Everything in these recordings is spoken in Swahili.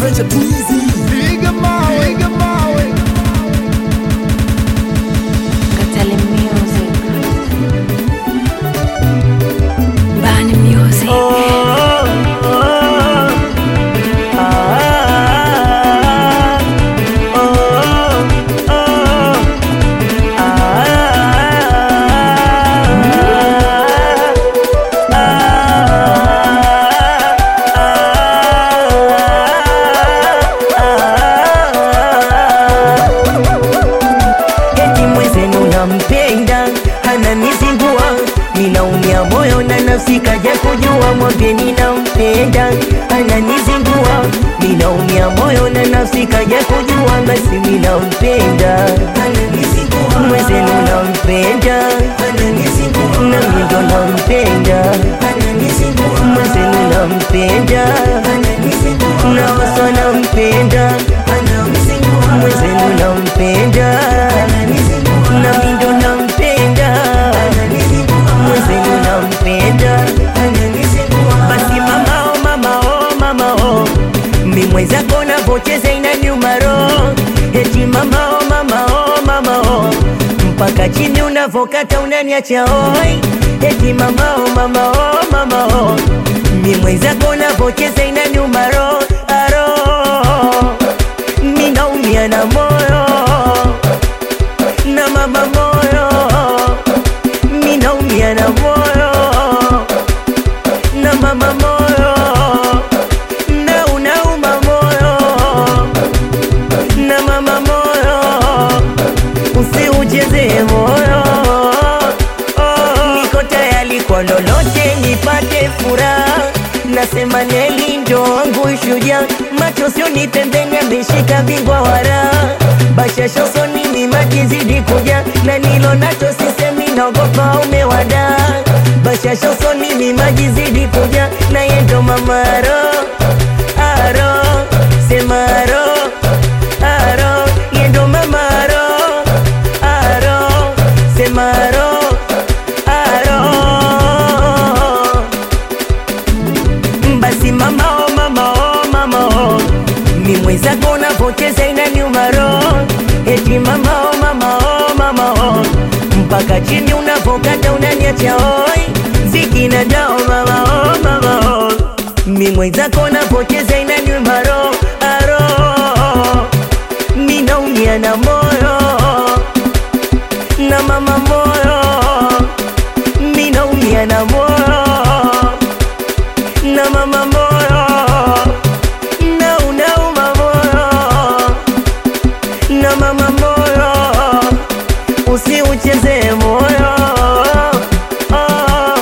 Venture too easy. Piga mawe, piga mawe. Katale Music. Bani Music. eti mwenzenu nampenda ananizingua ninaumia moyo na nafsi kaja kujua mwambieni nampenda ananizingua ninaumia moyo na nafsi kaja kujua basi minampenda mwenzenu nampenda nami ndo nampenda mwenzenu nampenda naoso nampenda mwenzenu nampenda nami ndo nampenda mwenzenu nampenda basi mama oh, mama oh, mama oh. mi mwenzako navocheza inaniuma roho eti mama oh, mama oh, mama oh. mpaka chini unavokata unaniacha oi eti mama oh, mama oh, mama oh. mi mwenzako navocheza inaniuma roho aro ninaumia na moyo na mama moyo ninaumia na moyo na mama moyo na unauma moyo na mama moyo usiucheze moyo niko tayari kwa lolote nipate furaha nasema neli ndo wangu shuja macho sioni pembeni ameshika bingwa wara bashasha usoni mimaji zidi kuja na nilo nacho sisemi naogopa umewada bashasha usoni mimaji zidi kuja na yendo mamaro aro semaro aro yendo mamaro aro semaro aro basi mama oh, mama oh, mama oh. mi mwenzako unavocheza inaniuma roho eti mama oh, mama oh, mama oh. mpaka chini unavokata unaniacha oi zikina dao mama oh, mama oh. mi mwenzako unavocheza inaniuma roho aro mi naumia na moyo na mama moyo mi naumia na moyo na mama moyo na unauma moyo na mama moyo usiucheze moyo oh.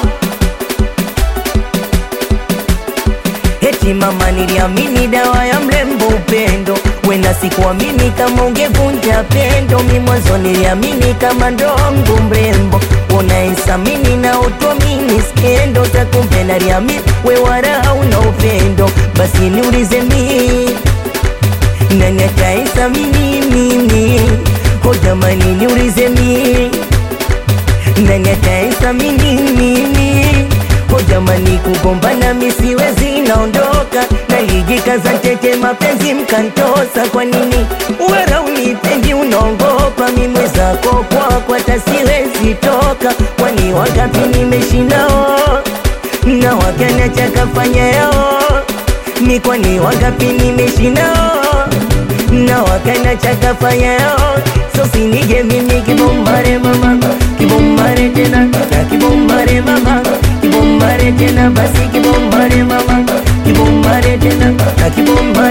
Eti mama niliamini dawa ya mlembo upendo wena sikuamini kama ungevunja pendo mi mwanzo niliamini kama ndongo mrembo unaesamini na utuamini skendo takumbe naliamini we wala una upendo basi niulize mi nani ataesamini mimi ho jamani niulize mi nani ataesamini mimi ho jamani kugombana misiwezi naondoka nalijikaza ntete mapenzi mkantosa kwa nini wera unipendi unaongopa mimwe zako kwako hata siwezi toka kwani wangapi nimeshinao na wakanacha kafanya yao mi kwani wangapi nimeshinao na wakanacha kafanya yao so sinije mimi kibombare mama kibombare tena na kibombare mama kibombare tena basi kibombare mama kibombare tena na kibombare